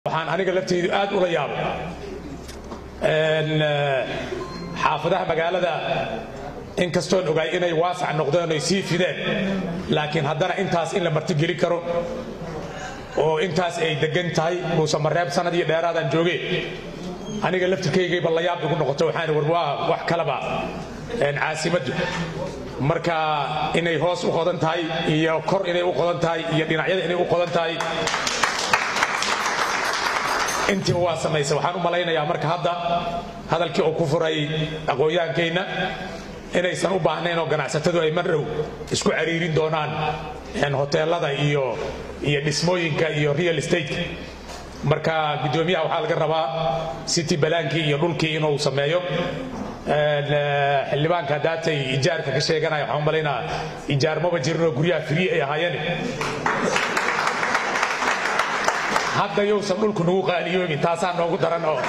waxaan aniga lafteydu aad ula yaabay xaafadaha magaalada inkastoon ogaay inay waasac noqdeen oy sii fideen laakiin haddana intaas in la martigeli karo oo intaas ay degan tahay muuse mareeb sanad iyo dheeraadaan jooge aniga laftirkaygayba la yaab igu noqoto waxaan war waa wax kalaba caasimaddu marka inay hoos u qodan tahay iyo kor inay u qodan tahay iyo dhinacyada inay u qodan tahay intiiba waa samaysa waxaan u malaynayaa marka hadda hadalkii uu ku furay aqoonyaankeenna inaysan u baahnayn oo ganacsatadu ay mardhow isku cariirin doonaan hoteelada iyo iyo dhismooyinka iyo real estate marka guddoomiyaha waxaa laga rabaa city balaankii iyo dhulkii inuu sameeyo xildhibaanka haddaatay ijaarka ka sheeganaya waxaan u malaynaa ijaar maba jirinoo guryaha free ay ahaayeen hadda yowsan dhulku nagu qaaliyoobin taasaa noogu daran oo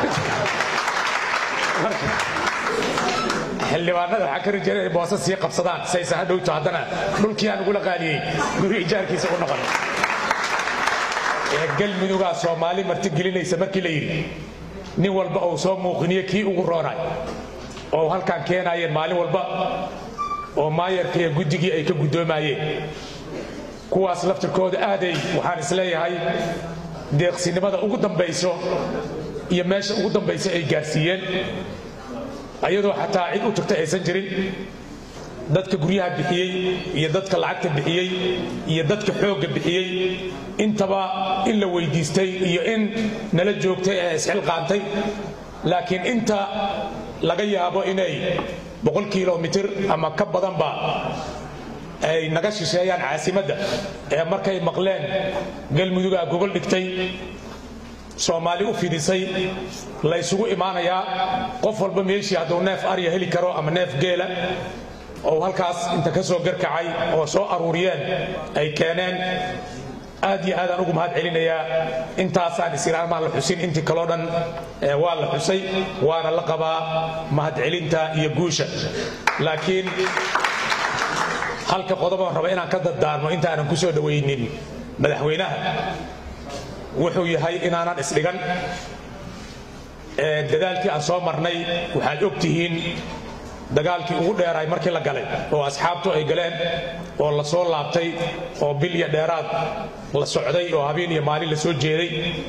xildhibaanada waxaa ka rajeen inay boosas sii qabsadaan saysan ha dhowto haddana dhulkiiaa nagula qaaliyey guri ijaarkiisa u noqon galmudugaa soomaali martigelinaysa markii la yidhi nin walba uu soo muuqiniyo kii ugu roonay oo halkaan keenaayeen maalin walba oo maayarka iyo guddigii ay ka guddoomayeen kuwaas laftirkooda aaday waxaan isleeyahay deeqsinimada ugu dambayso iyo meesha ugu dambayso ay gaarsiiyeen ayadoo xataa cid u tagta aysan jirin dadka guryaha bixiyey iyo dadka lacagta bixiyey iyo dadka xoogga bixiyey intaba in la weydiistay iyo in nala joogtay ee isxilqaantay laakiin inta laga yaabo inay boqol kilomitir ama ka badanba ay naga shisheeyaan caasimadda ee markay maqleen galmudugaa gogol dhigtay soomaali u fidisay la ysugu imaanayaa qof walba meeshii hadduu neef arya heli karo ama neef geela oo halkaas inta ka soo garkacay oo soo aruuriyeen ay keeneen aad iyo aadaan ugu mahad celinayaa intaasaan isiraamaan la xusin intii kaloo dhan waa la xusay waana la qabaa mahadcelinta iyo guusha laakiin halka qodobaan raba inaan ka daddaarmo intaanan ku soo dhowaynin madaxweynaha wuxuu yahay inaanan isdhigan dadaalkii aan soo marnay waxaad og tihiin dagaalkii ugu dheeraay markii la galay oo asxaabtu ay galeen oo la soo laabtay oo bil iyo dheeraad la socday oo habeen iyo maalin la soo jeeday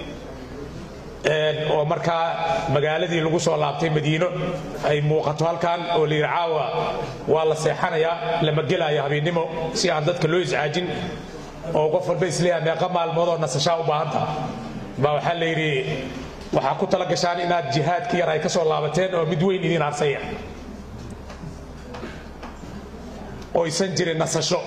oo markaa magaaladii lagu soo laabtay madiino ay muuqato halkan oo layidhi caawa waa la seexanayaa lama gelaayo habeennimo si aan dadka loo iscaajin oo qof walba isleeyaha meeqa maalmoodoo nasashaa u baahanta baa waxaa la yidhi waxaa ku tala gashaan inaad jihaadki yar ay ka soo laabateen oo mid weyn idiin harsaya oysan jirin nasasho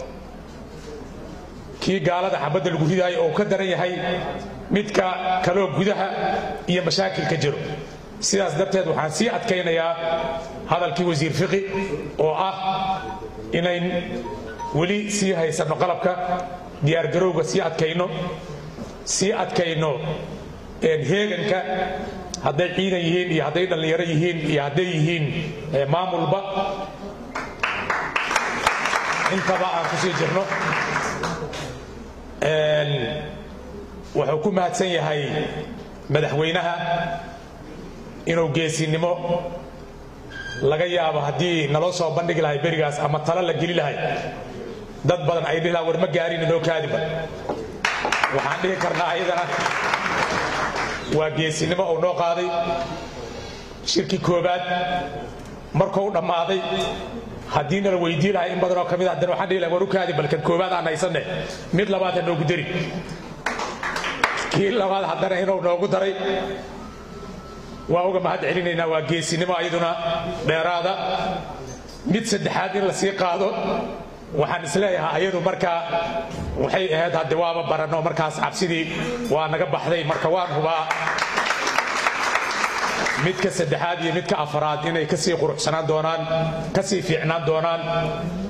kii gaalada xabadda lagu ridaayo oo ka daran yahay midka kaloo gudaha iyo mashaakilka jiro sidaas darteed waxaan sii adkaynayaa hadalkii wasiir fiqi oo ah inayn weli sii haysanno qalabka diyaargarowga sii adkayno sii adkayno heeganka hadday ciidan yihiin iyo hadday dhallinyaro yihiin iyo hadday yihiin maamulba intaba aan ku sii jirno wuxuu ku mahadsan yahay madaxweynaha inuu geesinimo laga yaabo haddii naloo soo bandhigi lahay berigaas ama talo la geli lahay dad badan ay dhihi laha war ma gaarin inoo kaadiba waxaan dhihi karnaa ayadana waa geesinimo uu noo qaaday shirkii koobaad markuu dhammaaday haddii nala weydii lahay in badanoo ka mid haddana waxaan dhihi lahay war u kaadi balkan koobaad aan haysanne mid labaad ha noogu dari kii labaad haddana inuu noogu daray waa uga mahad celinaynaa waa geesinimo ayaduna dheeraada mid saddexaad in la sii qaado waxaan isleeyahaa ayadu markaa waxay ahayd hadde waaba baranno markaas cabsidii waa naga baxday marka waan hubaa midka saddexaad iyo midka afaraad inay kasii quruxsanaan doonaan kasii fiicnaan doonaan